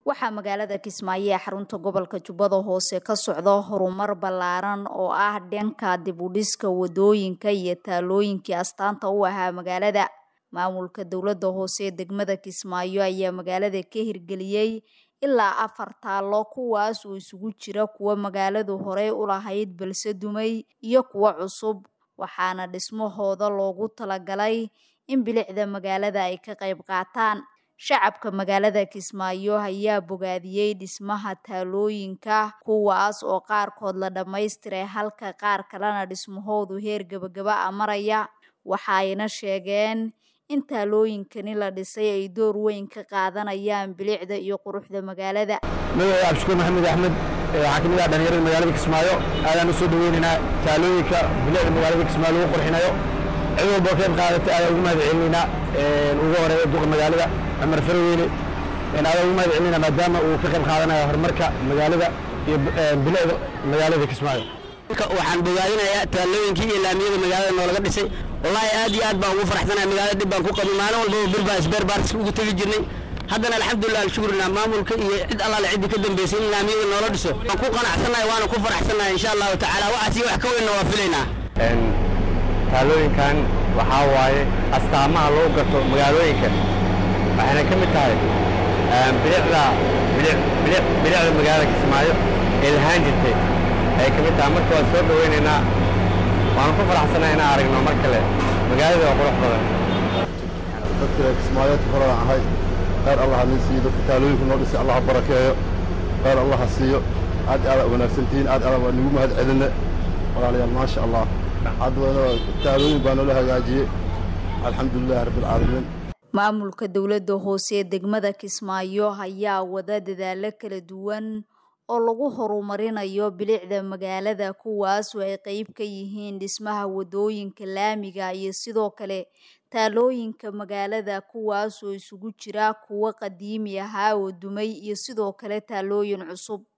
waxaa magaalada kismaayo ee xarunta gobolka jubbada hoose ka socda horumar ballaaran oo ah dhanka dibudhiska wadooyinka iyo taalooyinkii astaanta u ahaa magaalada maamulka dowladda hoose ee degmada kismaayo ayaa magaalada ka hirgeliyey ilaa afar taallo kuwaas oo isugu jira kuwa magaaladu horey u lahayd balse dumay iyo kuwa cusub waxaana dhismahooda loogu talagalay in bilicda magaalada ay ka qayb qaataan shacabka magaalada kismaayo ayaa bogaadiyey dhismaha taalooyinka kuwaas oo qaarkood la dhammaystiray halka qaar kalena dhismahoodu heer gebagaba a maraya waxaayna sheegeen in taalooyinkani la dhisay ay door weyn ka qaadanayaan bilicda iyo quruxda magaalada magaca cabdishukuur maxamed axmed waxaa kamid ah dhalinyarada magaalada kismaayo aadaan usoo dhaweynaynaa taalooyinka bilicda magaalada kismaayo lagu qurxinayo cid walboo qayb qaadatay aadaan ugu mahad celinaynaa ugu horeeya duqa magaalada cumar farweyne aadaan ugu mahad celinayna maadaama uu ka qayb qaadanayo horumarka magaalada iyo bilicda magaalada kismaayo waxaan bogaadinayaa taalooyinkii iyo laamiyada magaalada noolaga dhisay wallaahi aad iyo aad baan ugu faraxsanahay magaalada dhib baan ku qabay maalin walbaba bir baan isbeer baartis ugu tegi jirnay haddana alxamdulilah alshukrina maamulka iyo cid allaale ciddii ka dambaysay in laamiyada noola dhiso waan ku qanacsannahay waana ku faraxsannahay insha allahu tacaala waxaas iyo wax ka weynna waa filaynaa taalooyinkan waxaa waaye astaamaha lagu garto magaalooyinka waxayna ka mid tahay bilicda bilicda magaalada kismaayo ee lahaan jirtay ayay ka mid tahay marka waan soo dhaweynaynaa waanu ku faraxsannahay inaan aragno mar kale magaalada waa qurux badan dadka kismaayoodka horaan ahay khayr allah nin siiyo dadka taalooyinka noo dhisay allah ha barakeeyo khayr allah ha siiyo aad aada wanaagsantihiin aad aada waa nagu mahad celinne walaalayaal maasha allah hadda taalooyin baa noola hagaajiyey alxamdulilahi rabbilcaalamiin maamulka dowladda hoose ee degmada kismaayo ayaa wada dadaalo kala duwan oo lagu horumarinayo bilicda magaalada kuwaas oo ay qeyb ka yihiin dhismaha wadooyinka laamiga iyo sidoo kale taalooyinka magaalada kuwaas oo isugu jira kuwo qadiimi ahaa oo dumay iyo sidoo kale taalooyin cusub